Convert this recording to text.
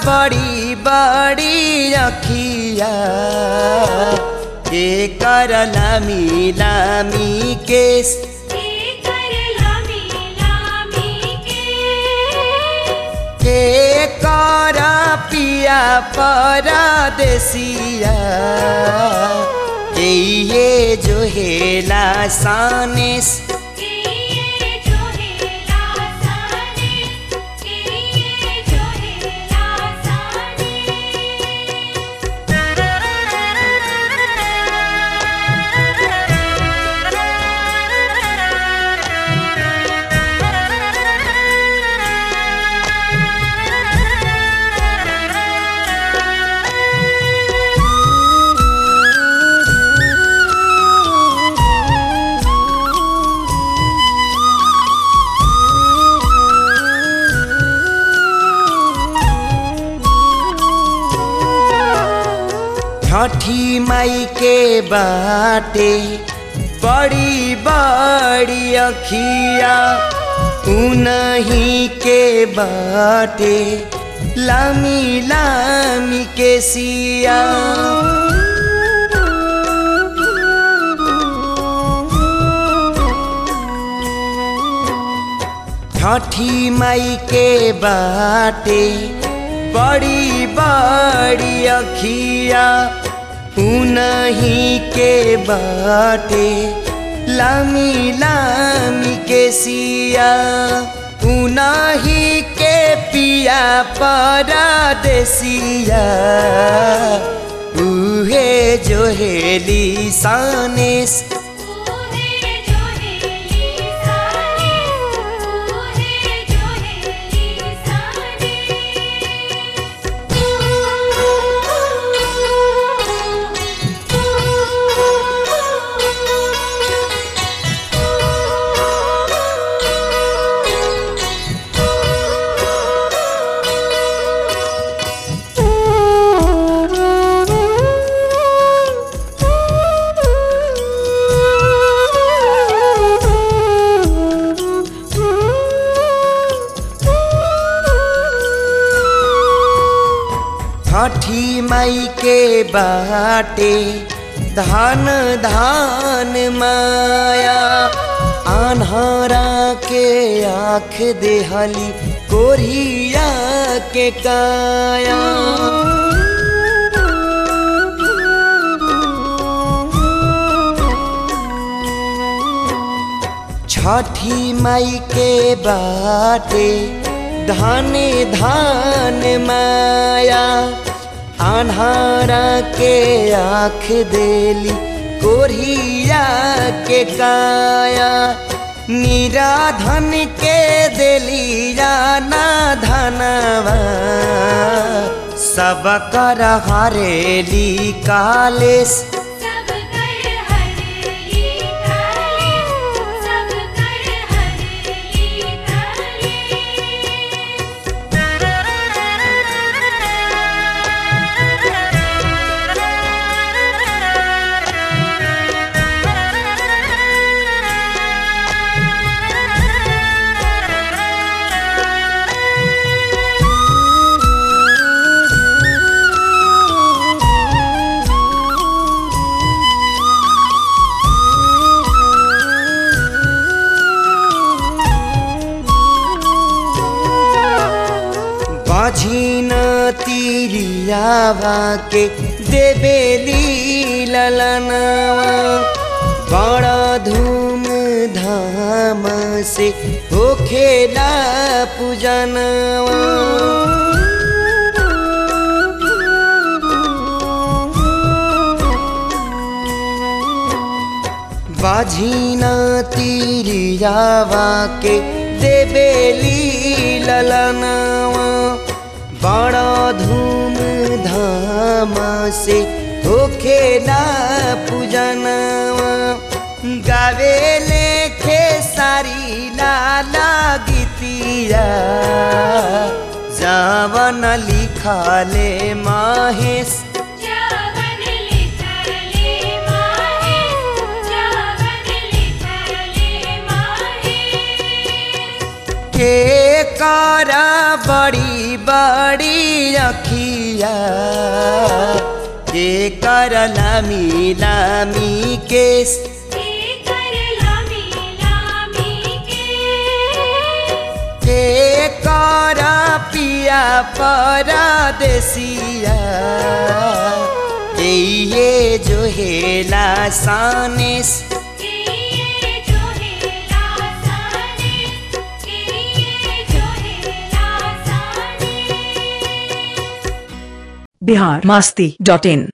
बड़ी बड़ी अखिया के कर लामी लामी केस के कर पिया परदेसिया ये जो हेला सानेस छठी माई के बाटे बड़ी बड़ी अखिया उनही के बाटे लामी लामी के सिया छठी माई के बाटे बड़ी बड़ी अखिया उनही के बाटे लामी लामी के सिया उनही के पिया परदेसिया उहे जो हेली सानेस छठी माई के बाटे धान धान माया आन्हरा के आँख देहली कोरिया के काया छठी माई के बाटे धाने धान माया आन्हारा के आँख देली कोरिया के काया निराधन के देली जाना धनवा सब कर हरेली कालेस माझिन तिरियावा के देबेली ललनवा बड़ा धूम धाम से होखेला पूजनवा बाझिना तिरियावा के देबेली ललनवा बड़ा धूम धाम से होखेला पूजनवा गावे लेखे सारी लाला गीतिया जावन लिखले माहेश जावन लिखले माहे जावन लिखले माहे के करा बड़ी बड़ी अखिया के कर लामी लामी केस कर लामी लामी के के कर पिया परदेसिया ये जो हेला सानेस ये जो है लासाने ये जो है लासाने बिहार मस्ती डॉट इन